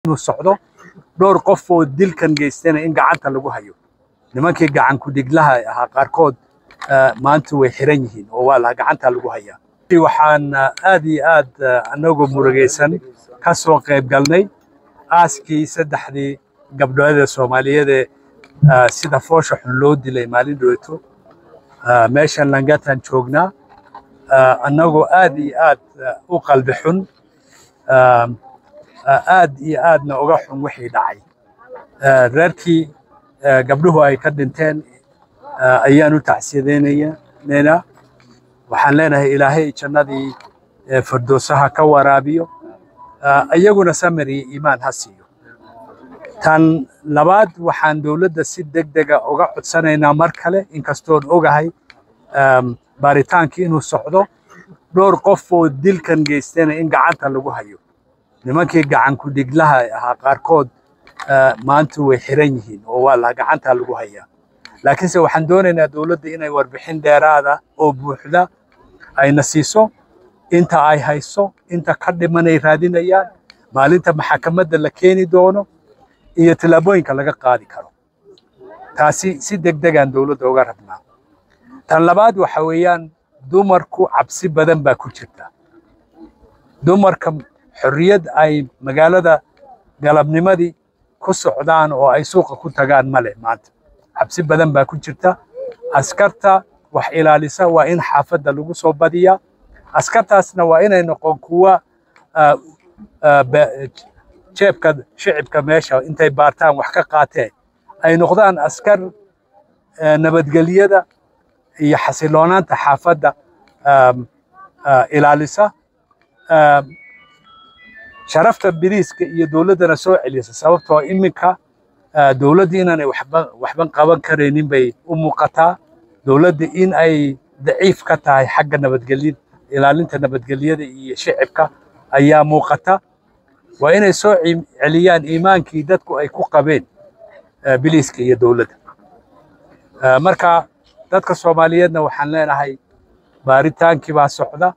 inuu socdo dhowr qof oo dilkan geystana in gacanta lagu hayo nimankii gacan ku-dhiglaha ahaa qaarkood maanta way xiran yihiin oo waa la gacanta lagu hayaa waxaan aad iyo aad anagoo murugaysan ka soo qayb galnay aaskii saddexdii gabdhoodee soomaaliyeed ee sida foosha xun loo dilay maalin dhoweyto meeshan langatan joognaa annagoo aad iyo aad u qalbi xun aad iyo aadna uga xun wixii dhacay reerkii gabdhuhu ay ka dhinteen ayaan u tacsiyadaynaynaa waxaan leenahay ilaahay jannadii firdowsaha ka waraabiyo iyaguna samir iyo iimaan ha siiyo tan labaad waxaan dowladda si deg dega uga codsanaynaa mar kale inkastoon ogahay baaritaankii inuu socdo dhowr qof oo dilkan geystana in gacanta lagu hayo nimankii gacan ku-dhiglaha ahaa qaarkood maanta way xiran yihiin oo waa la gacanta lagu hayaa laakiinse waxaan doonaynaa dowladda inay warbixin dheeraada oo buuxda ayna siiso inta ay hayso inta ka dhimanay raadinayaan maalinta maxakamadda la keeni doono iyo tallaabooyinka laga qaadi karo taasi si deg degaan dowladda uga rabnaa tan labaad waxa weeyaan dumarku cabsi badan baa ku jirta dumarka xorriyad ay magaalada galabnimadii ku socdaan oo ay suuqa ku tagaan male maanta cabsi badan baa ku jirta askarta wax ilaalisa waa in xaafadda lagu soo badiyaa askartaasna waa inay noqon kuwa jeebka shicibka meesha intay baartaan wax ka qaateen ay noqdaan askar nabadgelyada iyo xasiloonaanta xaafadda ilaalisa sharafta biriiska iyo dowladdana soo celisa sababtoo iminka dowladda inaanay waxban qaban karaynin bay u muuqataa dowladda in ay daciif ka tahay xagga nabadgelyada ilaalinta nabadgelyada iyo shicibka ayaa muuqata waa inay soo celiyaan iimaankii dadku ay ku qabeen biliiska iyo dowladda marka dadka soomaaliyeedna waxaan leenahay baaritaankii baa socda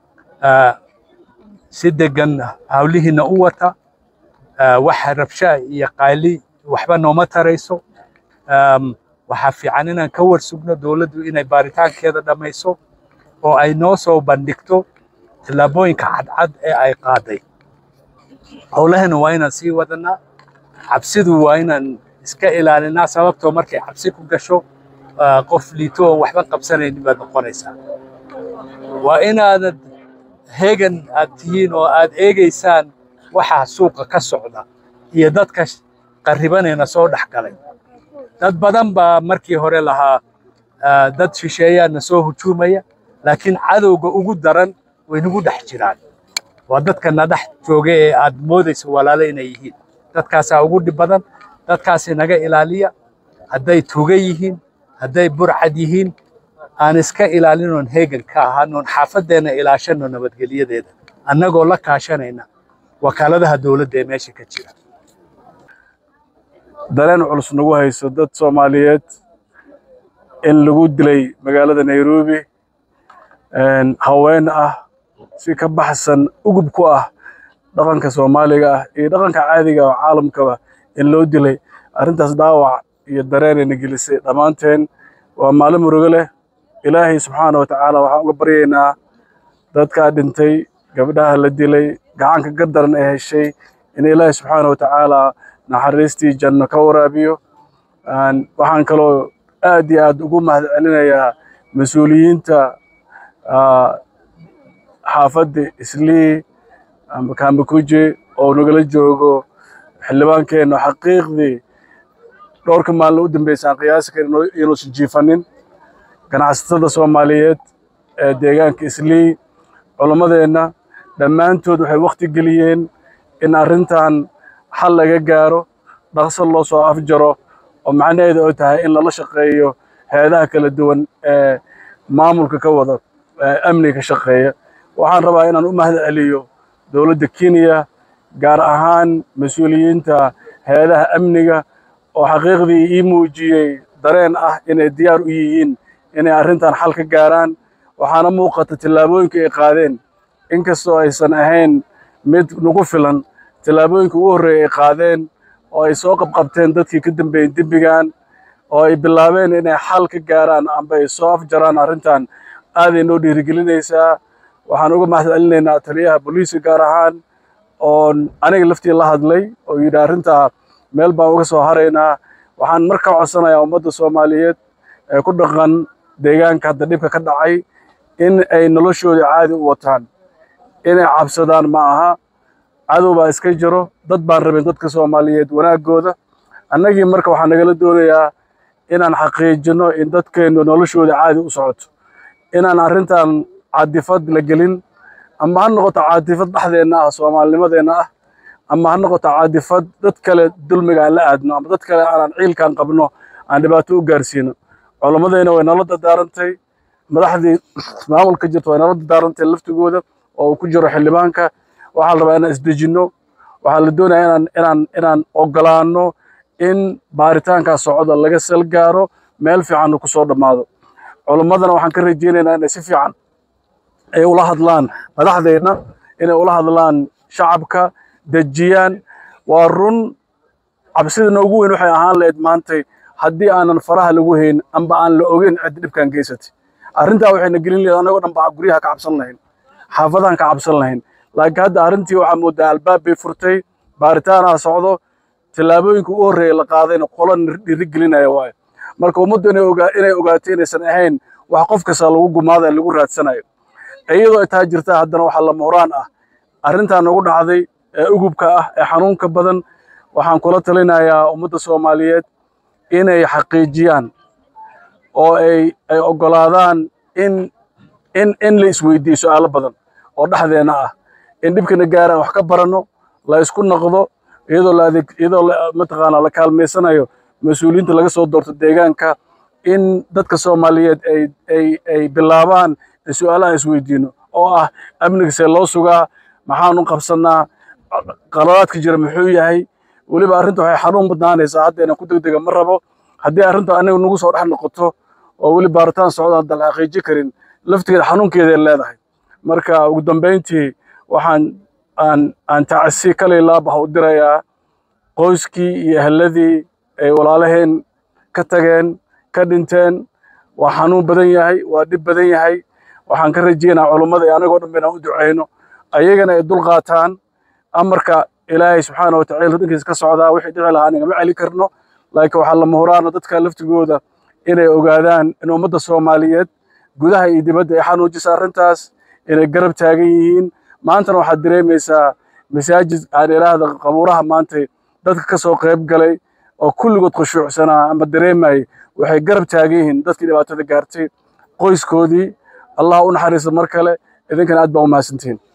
si degan hawlihiina u wata waxa rabshaa iyo qayli waxba nooma tarayso waxaa fiican inaan ka warsugno dowladdu inay baaritaankeeda dhammayso oo ay noo soo bandhigto tallaabooyinka cadcad ee ay qaaday howlahana waa inaan sii wadanaa cabsidu waa inaan iska ilaalinaa sababtoo markay cabsi ku gasho qof liito oo waxba qabsanaynin baad noqonaysaa waa inaanad heegan aad tihiin oo aad eegaysaan waxa suuqa ka socda iyo dadka qarribanayna soo dhex galay dad badan baa markii hore lahaa dad shisheeyaana soo hujuumaya laakiin cadowga ugu daran way nagu dhex jiraan waa dadka na dhex jooga ee aad moodayso walaalo inay yihiin dadkaasaa ugu dhib badan dadkaasi naga ilaaliya hadday tuga yihiin hadday burcad yihiin aan iska ilaalinoon heegan ka ahaanoon xaafadeenna ilaashano nabadgelyadeeda annagoo la kaashanayna wakaaladaha dowladda ee meesha ka jira dareen culus nagu hayso dad soomaaliyeed in lagu dilay magaalada nairobi haween ah si ka baxsan ugub ku ah dhaqanka soomaaliga ah iyo dhaqanka caadiga oo caalamkaba in loo dilay arrintaas dhaawac iyo dareenayna gelisay dhammaanteen waa maalin murugo leh ilaahay subxaana wa tacaala waxaan uga baryaynaa dadkaa dhintay gabdhaha la dilay gacanka gardaran ee heshay in ilaahay subxaana wa tacaala naxariistii janno ka waraabiyo waxaan kaloo aad iyo aad ugu mahad celinayaa mas-uuliyiinta xaafadda islii kambakuje oo nagala joogo xildhibaankeenna xaqiiqdii dhowrka maalin u dambaysa aan qiyaasi karin inuusan jiifanin ganacsatada soomaaliyeed ee deegaanka islii culammadeenna dhammaantood waxay wakhti geliyeen in arrintan xal laga gaaro dhaqso loo soo afjaro oo macnaheedu ay tahay in lala shaqeeyo hay-adaha kala duwan ee maamulka ka wada amniga ka shaqeeya waxaan rabaa inaan u mahad celiyo dowladda kenya gaar ahaan mas-uuliyiinta hay-adaha amniga oo xaqiiqdii ii muujiyey dareen ah inay diyaar u yihiin inay arrintan xal ka gaaraan waxaana muuqata tallaabooyinka ay qaadeen inkastoo aysan ahayn mid nagu filan tallaabooyinka ugu horreeya ay qaadeen oo ay soo qabqabteen dadkii ka dambeeyey dembigan oo ay bilaabeen inay xal ka gaaraan amba ay soo afjaraan arrintan aaday noo dhiirigelinaysaa waxaan uga mahad celinaynaa taliyaha booliiska gaar ahaan oon aniga laftii la hadlay oo yidhi arrintaa meel baan uga soo haraynaa waxaan marka codsanayaa ummadda soomaaliyeed ee ku dhaqan deegaanka hadda dhibka ka dhacay in ay noloshooda caadi u wataan inay cabsadaan ma aha cadow baa iska jiro dad baan rabin dadka soomaaliyeed wanaaggooda annagii marka waxaa nagala doonayaa inaan xaqiijino in dadkeennu noloshooda caadi u socoto inaan arrintan caadifad la gelin ama ha noqoto caadifad dhexdeenna ah soomaalinimadeenna ah ama ha noqoto caadifad dad kale dulmiga aan la aadno ama dad kale aanan ciilkaan qabno aan dhibaato u gaarsiino culammadeenna way nala dardaarantay madaxdii maamulka jirta way nala dardaarantay laftigooda oo uu ku jiro xildhibaanka waxaa la rabaa inaan isdejinno waxaa la doonaya inaan inaan inaan ogolaanno in baaritaankaa socda laga sal gaaro meel fiicanna ku soo dhammaado culammadana waxaan ka rajaynaynaa inay si fiican ay ula hadlaan madaxdeenna inay ula hadlaan shacabka dejiyaan waa run cabsida noogu weyn waxay ahaan lahayd maantay haddii aanan faraha lagu hayn amba aan la ogeyn cid dhibkan geysatay arrintaa waxayna gelin lahayd annagoo dhan baa guryaha ka cabsan lahayn xaafadahan ka cabsan lahayn laakiin hadda arrintii waxaa moodaa albaab bay furtay baaritaanaa socdo tallaabooyinka u horreeya la qaadayna qola dhiirigelinaya waayo marka ummaddu inay ogaa inay ogaato inaysan ahayn wax qof kasta lagu gumaada lagu raadsanayo iyadoo ay taa jirtaa haddana waxaa lama huraan ah arrintaa nagu dhacday ee ugubka ah ee xanuunka badan waxaan kula talinayaa ummadda soomaaliyeed inay xaqiijiyaan oo ay ay oggolaadaan in in in la isweydiiyo su'aalo badan oo dhexdeena ah in dhibkana gaaraan wax ka baranno la isku noqdo iyadoo la adeeg iyadoo la mataqaanaa la kaalmaysanayo mas-uuliyiinta laga soo doorto deegaanka in dadka soomaaliyeed ay ay ay bilaabaan in su'aalahan isweydiino oo ah amniga see loo sugaa maxaan u qabsannaa qaladaadka jira muxuu yahay weliba arrinta waxay xanuun badnaanaysaa hadda inaan ku degdega ma rabo haddii arrinta aniga nagu soo dhex noqoto oo weli baaritaan socda hadda la xaqiiji karin laftigeeda xanuunkeeday leedahay marka ugu dambayntii waxaan aan aan tacsi kale laabaha u dirayaa qoyskii iyo eheladii ay walaalaheen ka tageen ka dhinteen waa xanuun badan yahay waa dhib badan yahay waxaan ka rajaynaa culummada iyo anagoo dhan ba inaan u ducayno ayagana ay dul qaataan amarka ilaahay subxaana watacala dhankiisa ka socdaa wixii dhici lahaa nagama celi karno laakiin waxaa lama huraana dadka laftigooda inay ogaadaan in ummadda soomaaliyeed gudaha iyo dibadda ay xanuujisa arrintaas inay garab taagan yihiin maantana waxaad dareemaysaa masaajid aan ilaahda qabuuraha maantay dadka ka soo qayb galay oo kulligood khushuucsanaa ama dareemayay waxay garab taagan yihiin dadkii dhibaatada gaartay qoyskoodii allah u naxariista mar kale idinkana aad baa u mahadsantihiin